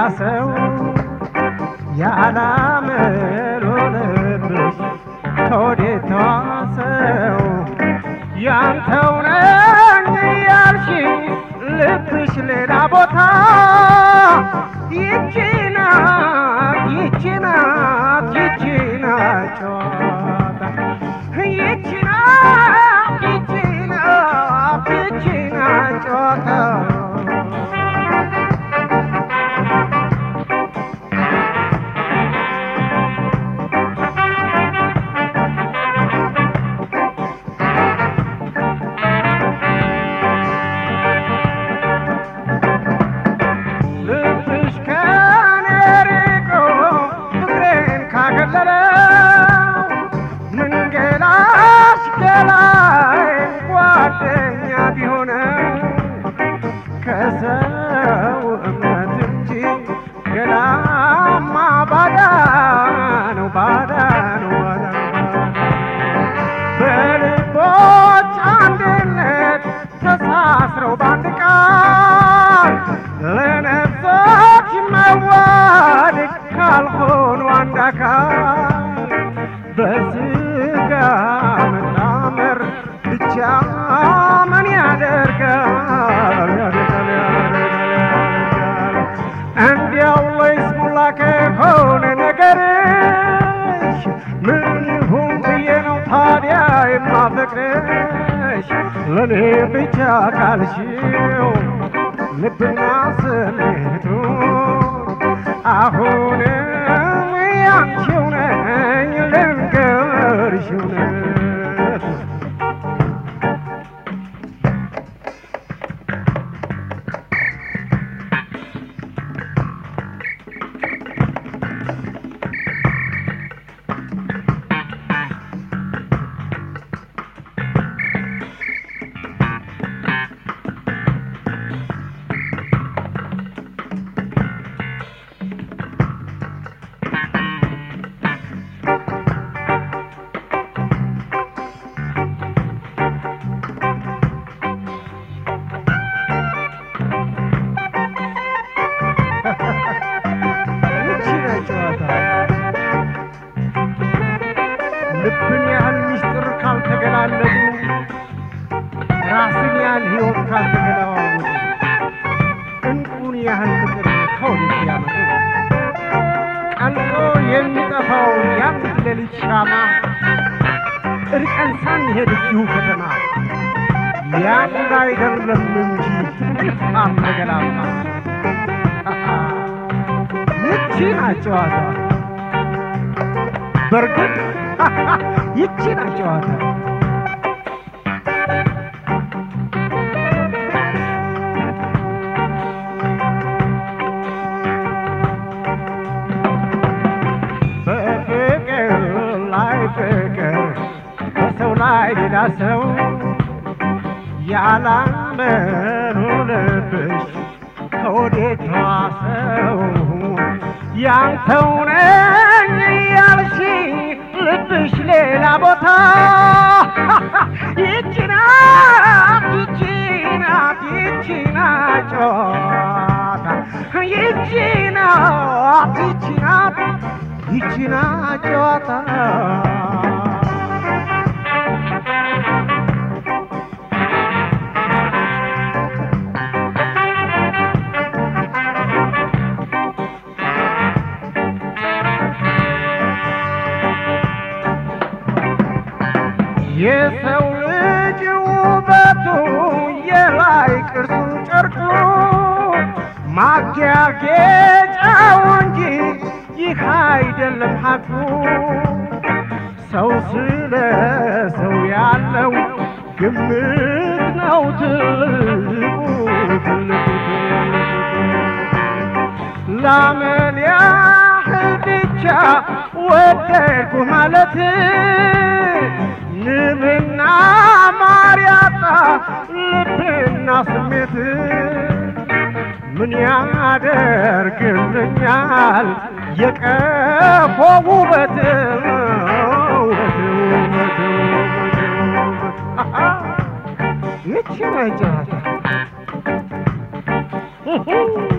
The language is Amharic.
ሰው ያላመል ሆነብሽ ከወዴት ተዋሰው ያንተው ነኝ ያልሽኝ ልብሽ ሌላ ቦታ ይቺ ናት ይቺ ናት ይቺ ናት ጨዋታ ይቺ ናት ይቺ ናት ይቺ ናት ጨዋታ ልብሽ ከኔ ርቆ ፍቅሬን ካገለለው ምን ገላሽ ገላይ ጓደኛ ቢሆነው ከሰው እምነት እንጂ ገላማ ባዳ ነው ባዳ ነው ባዳ ነው በልቦች አንድነት ተሳስረው በአንድ ቃል ለነፍሶች መዋደድ ካልሆኑ አንድ አካል በስጋ መጣመር ብቻ ምን ያደርጋል ያደርጋል ያደርጋል ያደርጋል እንዲያው ለይስሙላ ከሆነ ነገርሽ ምን ይሁን ብዬ ነው ታዲያ የማፈቅርሽ ለእኔ ብቻ ካልሽው ልብና ስሜቱ አሁንም ያንቺው ነኝ ልንገርሽ እውነት ይቺ ናት ጨዋታ። ልብን ያህል ምስጢር ካልተገላለጡ ራስን ያህል ሕይወት ካልተገለዋወጡ እንቁን ያህል ፍቅር ከወዴት ያመጡ ቀልጦ የሚጠፋው የአንድ ሌሊት ሻማ እርቀን ሳንሄድ እዚሁ ከተማ ያንድ አይደለም እንጂ እልፋም ተገላማ ይቺ ናት ጨዋታ። በእርግጥ ይቺ ናት ጨዋታ። በፍቅር ላይ ፍቅር በሰው ላይ ሌላ ሰው ያላመኑ ልብሽ ከወዴት ዋሰው ያንተው ነኝ ያልሽኝ ልብሽ ሌላ ቦታ ይቺ ናት ይቺ ናት ይቺ ናት ጨዋታ ይቺ ናት ይቺ ናት ይቺ ናት ጨዋታ የሰው ልጅ ውበቱ የላይ ቅርሱ ጨርቁ ማጊያጌጫው እንጂ ይህ አይደለም ሐቁ። ሰው ስለ ሰው ያለው ግምት ነው ትልቁ ትልቁ ላመል ያህል ብቻ ወደድኩ ማለት ንብና ማር ያጣ ልብና ስሜት ምን ያደርግልኛል የቀፎ ውበት ውበት ውበት ውበት ውበት አሃ ይቺ ነች ጨዋታ